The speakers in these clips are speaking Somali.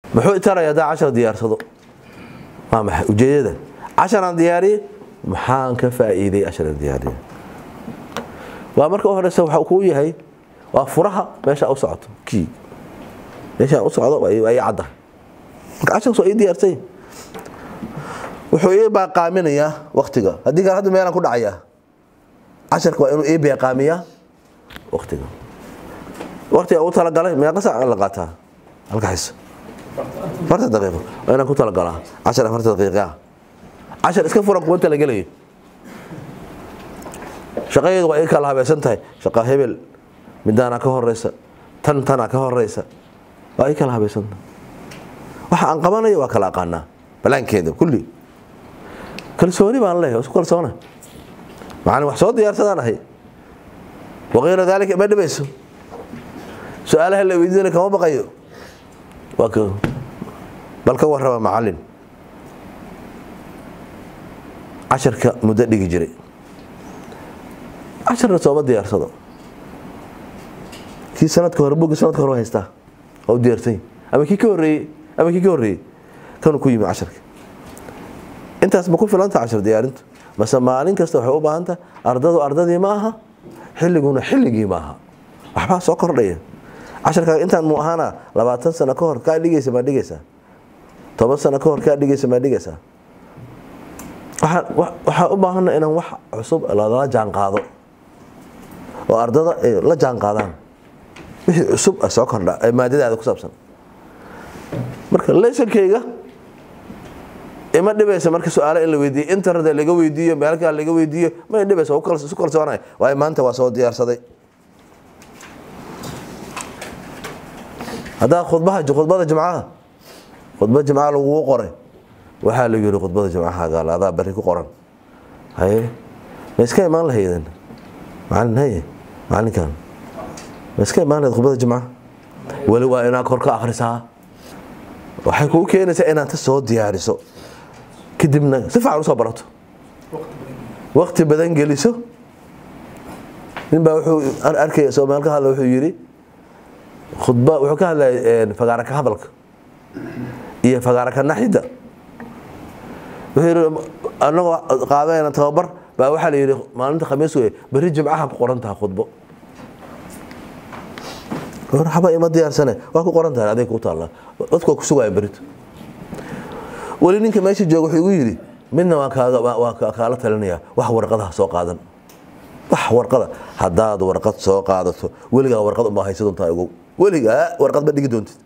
muxuu itaraya haddaa cashar diyaarsado waa maxay ujeedada casharaan diyaariye maxaan ka faa'iiday casharaan diyaariye waa marka u horeysa waxa kuu yahay waa furaha meesha u socoto kii meeshaan u socdo ay cadda marka casharkaas waa ii diyaarsay wuxuu ii baaqaaminayaa waktiga haddii kale hadda meelaan ku dhacayaa casharka waa inuu ii beeqaamiyaa waktiga waktiga ugu talagalay meeqa saac la qaataa halka xis afartan daqiiqo waa inaan ku talagalaa cashar afartan daqiiqa cashar iska furan kuma talagelayo shaqadeedu waa ii kala habaysan tahay shaqa hebel midaanaa ka horeysa tan tanaa ka horeysa waa ii kala habaysan tahay waxa aan qabanayo waa kala aqaanaa balaankeeda kulli kalsooni baan leeyahay isku kalsoona macalin wax soo diyaarsadaan ahay waqayra daalika ma dhibayso su-aalaha la weydiinaya kama baqayo waa ka bal ka warraba macalin casharka muddo dhigi jiray casharna sooma diyaarsado kii sanadka hore buggii sanadka hore haystaa waa u diyaarsany ama kii ka horreeyey ama kii ka horreeyey kanuu ku yimi casharka intaas ma ku filanta cashar diyaarintu mase maalin kasta waxay u baahan tahay ardadu ardadii ma aha xilliguna xilligii ma aha waxbaa soo kordhaya casharkaaga intaan mu ahaana labaatan sano ka hor kaa dhigaysa maa dhigaysaa toban sano ka hor kaa dhigaysa maa dhigaysaa waxaa u baahana inaan wax cusub lala jaan qaado oo ardada ay la jaan qaadaan wixii cusub soo kordha ee maadadaada ku saabsan marka lesankayga ima dhibaysa marka su-aalo in la weydiiyo internet laga weydiiyo meelkaa laga weydiiyo ma dhibaysa isu kalsoonay waayo maanta waa soo diyaarsaday haddaa khudbaha khudbada jimcaha khudbad jimcaha lagugu qoray waxaa lagu yihi khudbada jimcaha adaa bari ku qoran haye ma iska imaan lahayden macalin haye macalinkan ma iska imaan lahayd khudbada jimcaha weli waa inaad kor ka akhrisaa waxay kuu keenaysaa inaad ta soo diyaariso kadibna si fiican usoo barato wakti badan geliso ninbaa wuxuu arkaya soomaal ka hadla wuxuu yidhi khudba wuxuu ka hadlaya fagaara ka hadalka iyo fagaara ka naxida wuxuu yidhi anagoo qaadayna tababar baa waxaa la yidhi maalinta khamiis wey berri jimcaha ku qoran tahay khudbo haba ima diyaarsane waa ku qoran tahay aday ku taalla dadku waa ku sugaya berito weli ninka meesha jooga wuxuu igu yidhi midna waa kaala talinaya wax warqadaha soo qaadan wax warqada haddaad warqad soo qaadato weligaa warqad unbaa haysa doontaa ogow weligaa warqad ma dhigi doontid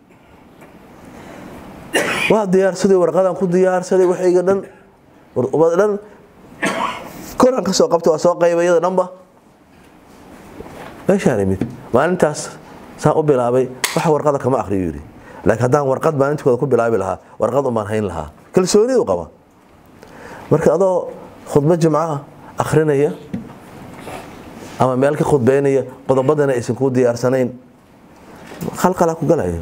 waa diyaarsaday warqadaan ku diyaarsaday waxayga dhan ubad dhan koraan ka soo qabtay waa soo qayba iyada dhanba meeshaan imid maalintaas saan u bilaabay wax warqada kama akhriyo yidhi laakiin haddaan warqad maalintooda ku bilaabi lahaa warqad umaan hayn lahaa kalsoonidu qaba marka adoo khudbad jimcaha akhrinaya ama meel ka khudbeynaya qodobadana aysan kuu diyaarsanayn khalqalaa ku galaya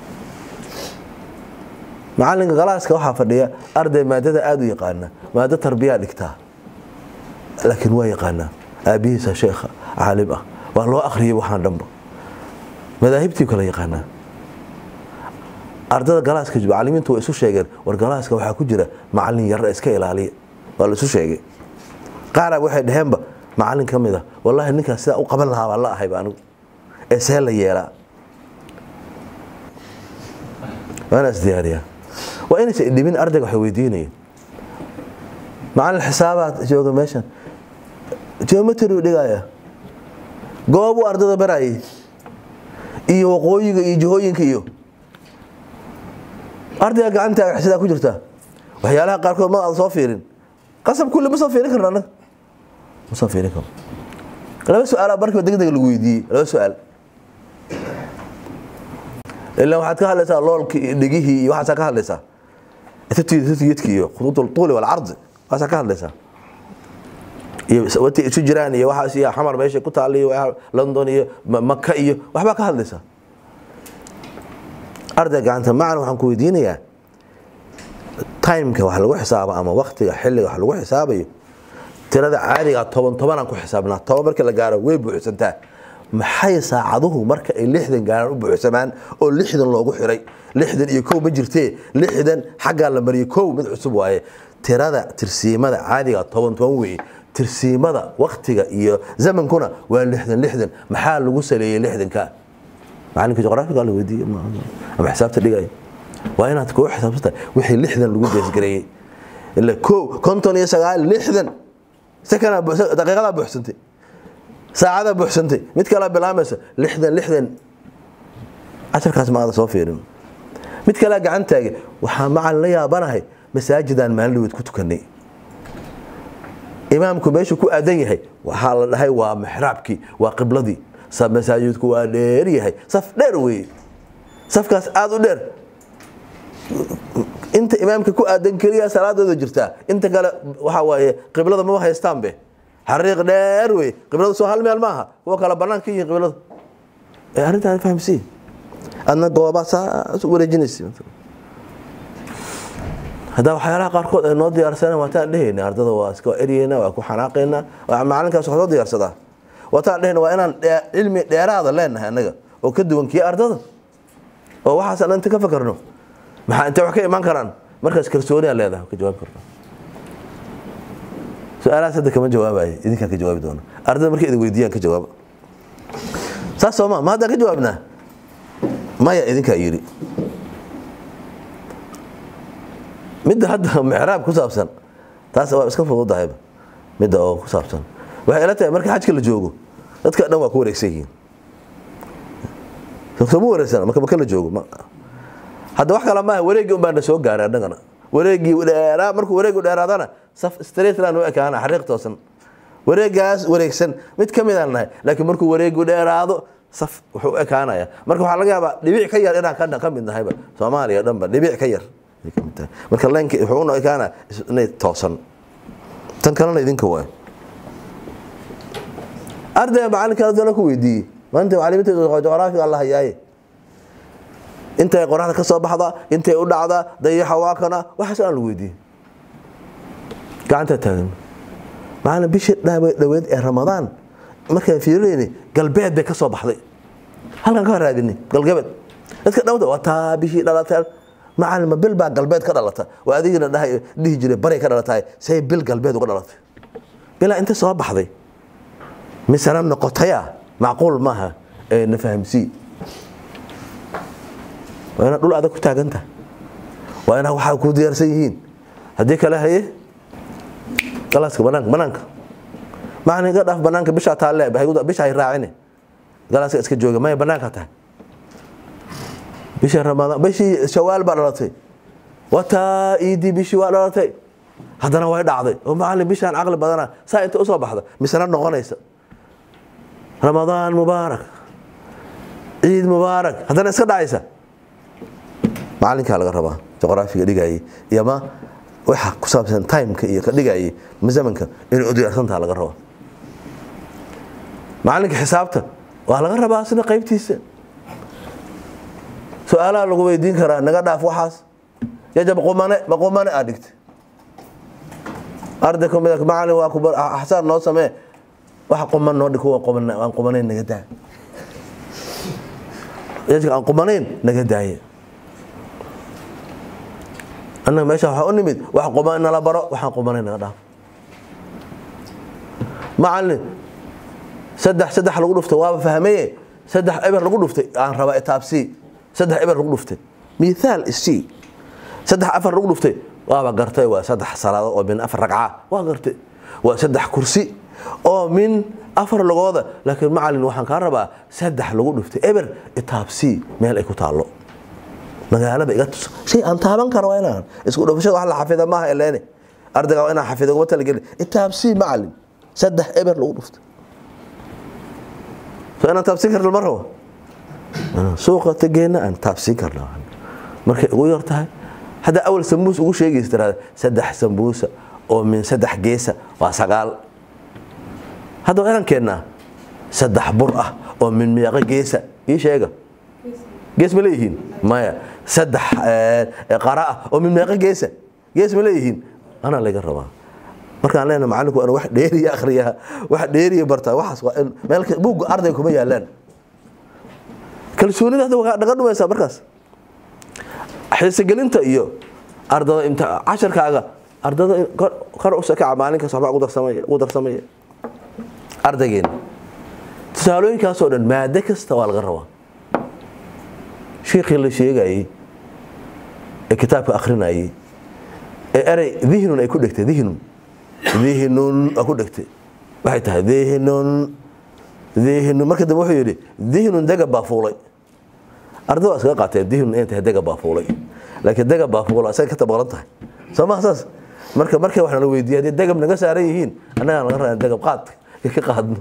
macalinka galaaska waxaa fadhiya arday maadada aada u yaqaana maado tarbiyaa dhigtaa laakiin waa yaqaanaa aabihiisa sheekha caalim ah waa loo akhriyay waxaan dhanba madaahibtii kala yaqaanaa ardada galaaska macalimiintu waa isu sheegeen war galaaska waxaa ku jira macalin yarra iska ilaaliya waa la isu sheegay qaara waxay dhaheenba macalin ka mid a wallaahi ninkaas sidaa u qaban lahaa baan la ahayba anigu ee see la yeelaa waana isdiyaariyaa waa inaysa idhibin ardayga waxay weydiinayeen macalin xisaabaad jooga meeshan geometry u dhigaya goobuu ardada barayay iyo waqooyiga iyo jihooyinka iyo ardayga gacantaaga sidaa ku jirtaa waxyaalaha qaarkood ma aada soo fiirin qasab kulli ma soo fiirin karna anaga ma soo fiirin karno laba su-aala markiiba deg deg lagu weydiiyey laba su-aal ilaa waxaad ka hadlaysaa loolki iyo dhegihii iyo waxaasaa ka hadlaysaa tatiyadki iyo khuduud tuuli walcardi waasaa ka hadlaysaa iyo watay isu jiraan iyo waxaas iyo xamar meesha ku taalla iyo london iyo maka iyo waxbaa ka hadlaysaa arday gacanta macna waxaan ku weydiinayaa timeka wax lagu xisaabo ama waktiga xilliga wax lagu xisaabayo tirada caadiga toban tobanaan ku xisaabnaa toban markii la gaaro way buuxsantaa maxay saacaduhu marka ay lixdan gaaraan u buuxsamaan oo lixdan loogu xiray lixdan iyo kow ma jirtee lixdan xaggaa la mariyay kow mid cusub waaye tirada tirsiimada caadiga toban toban weeye tirsiimada waktiga iyo zamankuna waa lixdan lixdan maxaa lagu saleeyey lixdanka macalinka juqraafiga la weydiiye ama xisaabta dhigaya waa inaad kuu xisaabsata wixii lixdan lagu deesgareeyey ila kow konton iyo sagaal lixdan sekana daqiiqadaa buuxsantay saacadaa buuxsantay mid kalea bilaamaysa lixdan lixdan casharkaas ma aada soo fiirin mid kalea gacan taage waxaa macalin la yaabanahay masaajidaan maalin dhaweed ku tukanay imaamku meeshuu ku aadan yahay waxaa la dhahay waa mixraabkii waa qibladii masaajidku waa dheer yahay saf dheer weeye safkaas aada u dheer inta imaamka ku aadan keliya salaadooda jirtaa inta kale waxa waaye qiblada maba haystaanbe xariiq dheer wey qiblada soo hal meel maaha kuwa kale banaanka ka yihiin qiblada arrintaan fahamsii adna goobaa saas u wareejinaysa haddaa waxyaalaha qaarkood ay noo diyaarsana waataan dhehayna ardada waa iska eryeyna waa ku xanaaqayna macalinkaas wax soo diyaarsadaa waataan dhehayna waa inaan cilmi dheeraada leenahay annaga oo ka duwan kii ardada oo waxaas aan inta ka fakarno maxaa intay wax ka imaan karaan markaas kalsooniyaa leedahay ka jawaabi karna su-aalahaas hadda kama jawaabayo idinkaan ka jawaabi doona ardada markay idin weydiiyaan ka jawaaba saas sooma ma haddaan ka jawaabnaa maya idinkaa yidhi midda hadda micraab ku saabsan taas waa iska fududahayba midda oo ku saabsan waxay ila tahay marka xajka la joogo dadka dhan waa ku wareegsan yihiin sooma wareegsana marka maka la joogo hadda wax kale maaha wareeggii un baana soo gaaray annagana wareeggii dheeraa markuu wareeggu dheeraadana saf straight line u ekaana xariiq toosan wareeggaas wareegsan mid ka midaan nahay laakiin markuu wareeggu dheeraado saf wuxuu u ekaanaya marka waxaa laga yaabaa dhibic ka yar inaan ka mid nahayba soomaaliya dhanba dhibic ka yar marka leenki wuxuu u ekaana inay toosan tan kalena idinka waay ardayga macalinka adana ku weydiiyey maanta macalimiinta juqraafiga alla hayaaye intay qoraxda ka soo baxdaa intay u dhacdaa dayaxa waa kana waxaas aan lagu weydiiyey gacantaa taagan macalin bishii dhaweed ee ramadaan markaan fiirinayni galbeed bay ka soo baxday halkaan ka raadinay galgabeed dadka dhawda waa taa bishii dhalatay macalin ma bil baa galbeed ka dhalata waa adigina dhahay dhihi jiray baray ka dhalatahay say bil galbeed uga dhalatay bilaa inta soo baxday misena noqotaya macquul maaha ee na fahamsii waa inaad dhul adag ku taagantaha waa inaad waxaa ku diyaarsan yihiin haddii kale haye galaaska banaanka banaanka macalin iga dhaaf banaanka bishaa taalle bisha hay raacine galaaska iska jooga maya banaanka tahay bishii ramadaan bishii shawaal baa dhalatay wataa iidii bishii waa dhalatay haddana way dhacday oo macalin bishaan caqli badana saa inta usoo baxda misena noqonaysa ramadaan mubaarak ciid mubaarak haddana iska dhacaysa macalinkaa laga rabaa juqraafiga dhigayay iyo ma waxa ku saabsan timeka iyo ka dhigayay zamanka inay u diyaarsantaha laga rabaa macalinka xisaabta waa laga rabaa sida qaybtiisa su-aalaha lagu weydiin karaa naga dhaaf waxaas yajab qumane ma qumane aad dhigtay arday kamid macalin waa kubar axsaan noo samee waxa quman noo dhig kuwa quman aan qumanayn naga daa yajka aan qumanayn naga daaye annaga meesha waxaa u nimid wax quman nala baro waxaan qumanayn naga dhaaf macalin saddex saddex lagu dhuftay waaba fahmaye saddex eber lagu dhuftay aan rabaa itaabsii saddex eber lagu dhuftay mithaal isii saddex afar lagu dhuftay waaba gartay waa saddex salaado oo min afar ragca waa gartay waa saddex kursi oo min afar lagooda laakiin macalin waxaan kaa rabaa saddex lagu dhuftay eber itaabsii meel ay ku taallo magaalada iga tus shay aan taaban karo waa inaan isku dhufashada wax la xafida maaha eleene ardayga waa inaan xafida uguma talagelin itaabsii macalin saddex eber lagu dhuftay so inaan taabsiin karna ma rabo suuqa tageena aan taabsiin karna markay ugu yar tahay haddaa awal sambuus ugu sheegaysa tiraada saddex sambuusa oo min saddex geesa waa sagaal hadda waa inaan keennaa saddex bur ah oo min meeqo geesa ii sheega gees ma leeyihiin maya saddex qara ah oo min meeqo geesa gees ma leeyihiin anaa laga rabaa markaan leenahay macallinku waa in wax dheeriya akhriyaa wax dheeriya bartaa waxaas waa in meel buugga ardayga kuma yaalaan kalsoonida hadda waa dhaga dhumaysaa markaas xiisegelinta iyo ardada imti casharkaaga ardada kor u sakaca maalinkaas waxbaa ugu darsamaya ugu darsamaya ardaygeena tusaalooyinkaasoo dhan maado kasta waa laga rabaa shiikhii la sheegayey ee kitaabka akhrinayey ee erey dihnun ay ku dhegtay dihnun dihnun aa ku dhegtay waxay tahay dihnun dihnun marka dambe wuxuu yidhi dihnun degab baa fuulay ardada waa iskaga qaateen dihnun inay tahay degab baa fuulay laakiin degab baa fuula isaga ka tabaqlan tahay soo maha saas marka markay wax nala weydiiya haddii degab naga saaran yihiin annagaa naga rabaa degab qaad ka qaadno